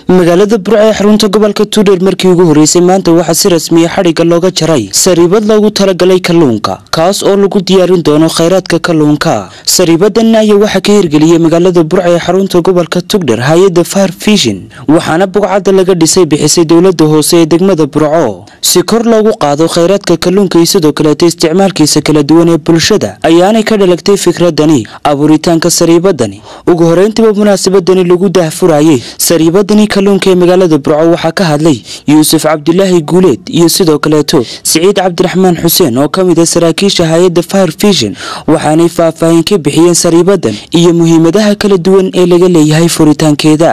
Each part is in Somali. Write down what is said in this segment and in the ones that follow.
magaalada burco ee xarunta gobolka tuudheer markii ugu horreysay maanta waxaa si rasmiya xadhigga looga jaray sariibad loogu talagalay kalluunka kaas oo lagu diyaarin doono khayraadka kalluunka sariibadan ayaa waxaa ka hirgeliyey magaalada burco ee xarunta gobolka tugdher hay-adda far fishin waxaana bugcadda laga dhisay bixisay dowlada hoose ee degmada burco si kor loogu qaado khayraadka kalluunka iyo sidoo kaleeta isticmaalkiisa kala duwan ee bulshada ayaanay ka dhalagtay fikradani abuuritaanka sariibadani ugu horeyntiba munaasabadani lagu dahfurayay sariibadani kalluunka ee magaalada burco waxaa ka hadlay yuusuf cabdulaahi guuleed iyo sidoo kaleeto siciid cabdiraxmaan xuseen oo ka mid a saraakiisha hay-adda fire fishin waxaanay faahfaahin ka bixiyeen sariibadan iyo muhiimadaha kala duwan ee laga leeyahay furitaankeeda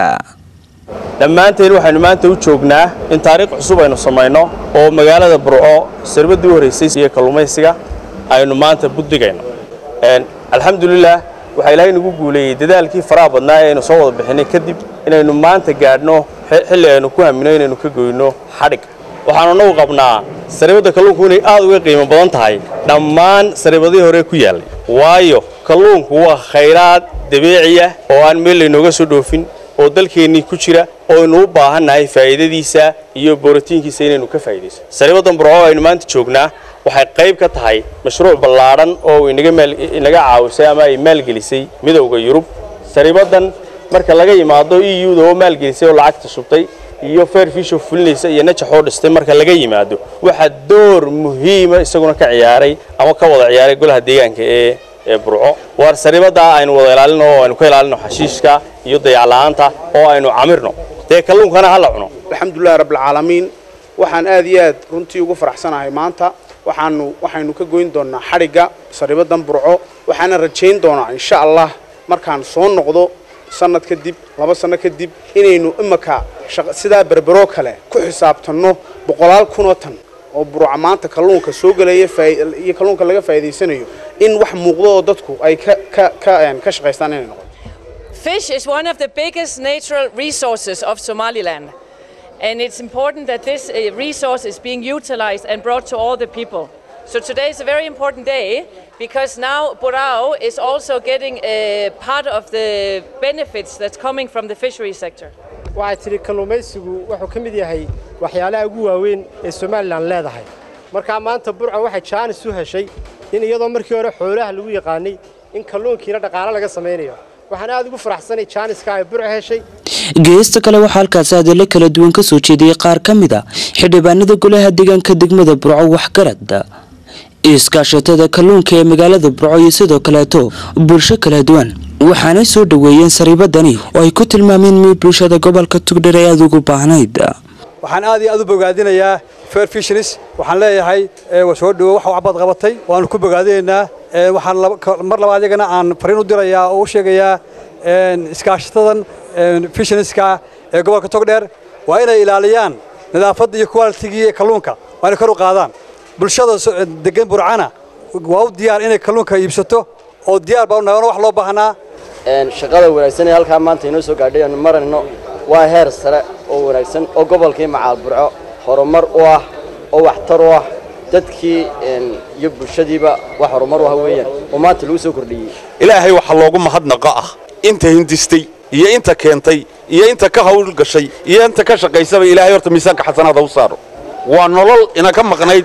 dhammaanteen waxaynu maanta u joognaa in taariikh cusub aynu samayno oo magaalada burco saribaddii u horraysay iyo kalluumaysiga aynu maanta buddigayno alxamdulilah waxaa ilaahay nagu guuleeyey dadaalkii faraha badnaa ee aynu soo wada bixinay kadib inaynu maanta gaadhno xilli aynu ku hamino inaynu ka goyno xadhig waxaanu nagu qabnaa saribadda kalluunku inay aad uga qiimo badan tahay dhammaan saribadihii hore ku yaallay waayo kalluunku waa khayraad dabiiciya oo aan meel laynooga soo dhoofin oo dalkeennii ku jira oo aynu u baahannahay faa'iidadiisa iyo borotiinkiisa inaynu ka faa'iidayso saribaddan burco aynu maanta joognaa waxay qayb ka tahay mashruuc ballaadhan oo inaga caawisay ama ay maalgelisay midowda yurub saribaddan marka laga yimaado e u-da oo maalgelisay oo lacagta shubtay iyo fairfisho fulinaysa iyo najaxoo dhistay marka laga yimaado waxaa door muhiima isaguna ka ciyaaray ama ka wada ciyaaray golaha deegaanka ee ee burco waar saribaddaa aynu wada ilaalino oo aynu ka ilaalino xashiishka iyo dayacla'aanta oo aynu camirno dee kalluunkana ha la cuno alxamdulilahi rabbilcaalamiin waxaan aad iyo aad runtii ugu faraxsanahay maanta waxaanu waxaynu ka goyn doonnaa xadhigga saribaddan burco waxaana rajayn doonaa insha allah markaan soo noqdo sanad kadib laba sanno kadib inaynu imaka sidaa berberoo kale ku xisaabtanno boqolaal kunoo tan oo burca maanta kalluunka soo gelaya iyo kalluunka laga faa'iidaysanayo in wax muuqdo oo dadku ay ka shaqaystaan inay noqoto Fish is one of the biggest natural resources of Somaliland. And it's important that this uh, resource is being utilized and brought to all the people. So today is a very important day because now Burao is also getting a part of the benefits that's coming from the fishery sector. waxaa tidhi kalluumaysigu wuxuu ka mid yahay waxyaalaha ugu waaweyn ee somalilan leedahay markaa maanta burca waxay jaanis u heshay in iyadoo markii hore xoolaha lagu yaqaanay in kalluunkiina dhaqaalo laga samaynayo waxaan aad ugu faraxsanay jaaniska ay burca heshay geesta kale waxaa halkaasi hadallo kala duwan ka soo jeediyey qaar ka mid a xildhibaanada golaha deegaanka degmada burco waxgarad iskaashatada kalluunka ee magaalada burco iyo sidoo kaleeto bulsho kala duwan waxaanay soo dhoweeyeen sariibadani oo ay ku tilmaameen mid bulshada gobolka tugdher ay aada ugu baahnayd waxaan aad iyo aad u bogaadinayaa fair fisheries waxaan leeyahay soo dhowo wax waxbaad qabatay waanu ku bogaadinaynaa waxaan mar labaad iyagana aan fariin u dirayaa oo u sheegayaa iskaashatadan fishenieska ee gobolka togdheer waa inay ilaaliyaan nadaafadda iyo qualitigii ee kalluunka waa inay kor u qaadaan bulshada degan burcana waa u diyaar inay kalluunka iibsato oo diyaar baa nagana wax loo baahnaa shaqada wanaagsan ee halkaa maanta inoo soo gaadhay aanu marayno waa heer sare oo wanaagsan oo gobolkii macaal burco horumar u ah oo waxtar u ah dadkii iyo bulshadiiba wax horumar u ah weeyaan oo maanta lagu soo kordhiyey ilaahay waxa loogu mahadnaqa ah inta hindistay iyo inta keentay iyo inta ka hawl gashay iyo inta ka shaqaysaba ilaahay horta miisaanka xasanaada u saaro waa nolol ina ka maqnayd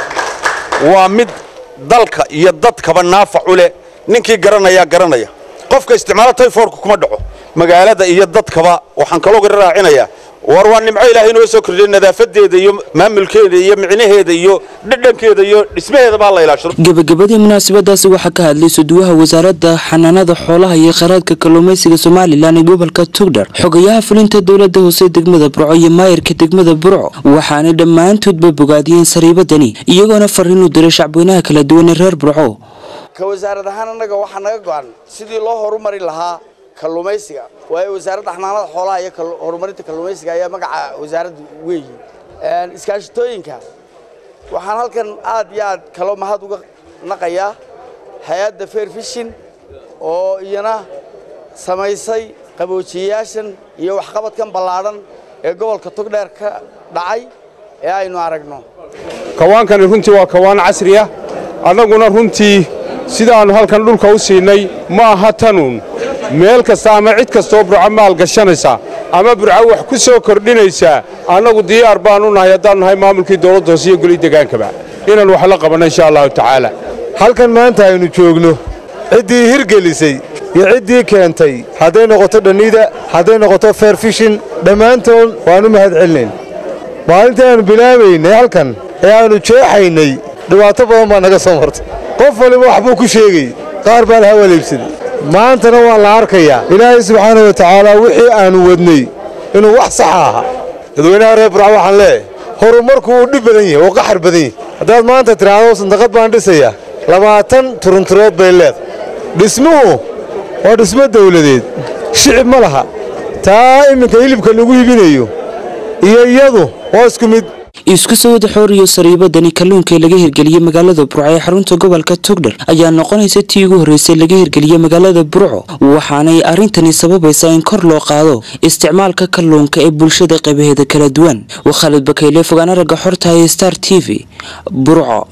waa mid dalka iyo dadkaba naafac u leh ninkii garanayaa garanaya qofka isticmaalo tayfoorka kuma dhaco magaalada iyo dadkaba waxaan kaloo gara raacinayaa war waa nimco ilaahay inoo soo kordhiyay nadaafadeeda iyo maamulkeeda iyo micnaheeda iyo dhadhankeeda iyo dhismaheeda baa la ilaashado gebagabadii munaasabadaasi waxaa ka hadlay suduwaha wasaaradda xanaanada xoolaha iyo kheyraadka kalluumaysiga somalilan ee gobolka tugdher xogayaha fulinta dowlada hoose degmada burco iyo maayarka degmada burco waxaanay dhammaantoodba bogaadiyeen sariibadani iyagoona fariin u diray shacbweynaha kala duwan ee reer burco ka wasaarad ahaan annaga waxaa naga go-an sidii loo horumari lahaa kalluumaysiga waayo wasaaradda xanaanada xoolaha iyo horumarinta kalluumaysiga ayaa magaca wasaaradda weeyi iskaashatooyinka waxaan halkan aad iyo aad kaloo mahad uga naqayaa hay-adda fair fishin oo iyana samaysay qaboojiyayaashan iyo waxqabadkan ballaadhan ee gobolka togdheer ka dhacay ee aynu aragno kawaankani runtii waa kawaan casri ah annaguna runtii sidaannu halkan dhulka u siinay ma aha tanuun meel kasta ama cid kastoo burco maal gashanaysa ama burco wax ku soo kordhinaysaa annagu diyaar baanu nahay haddaanu nahay maamulkii dowladda hoose iyo goli degaankaba inaan wax la qabanno insha allahu tacaala halkan maanta aynu joogno ciddii hirgelisay iyo ciddii keentay hadday noqoto dhannida hadday noqoto fairfishin dhammaantood waannu mahad celinayn maalintii aannu bilaabaynay halkan ee aannu jeexaynay dhibaato badan baa naga soo martay qof waliba waxbuu ku sheegay qaar baa la hawaleybsaday maantana waa la arkayaa ilaahay subxaana wa tacaala wixii aannu wadnay inuu wax saxa ahaa dadweynaha reer burca waxaan leeyahay horumarku uu dhib badan yahay oo qaxar badan yahay haddaad maanta tidhaahdo sandaqad baan dhisayaa labaatan turunturood bay leedahay dhismuhu waa dhismo dawladeed shicib ma laha taa iminka hilibka lagu hibinayo iyo iyadu waa isku mid isku soo wada xooriyo sariibadani kalluunka ee laga hirgeliyey magaalada burco ee xarunta gobolka togdher ayaa noqonaysa tii ugu horreysay laga hirgeliyey magaalada burco waxaanay arrintani sababaysaa in kor loo qaado isticmaalka kalluunka ee bulshada qaybaheeda kala duwan waa khaalid bakayle fogaan aragga xorta ee star t v burco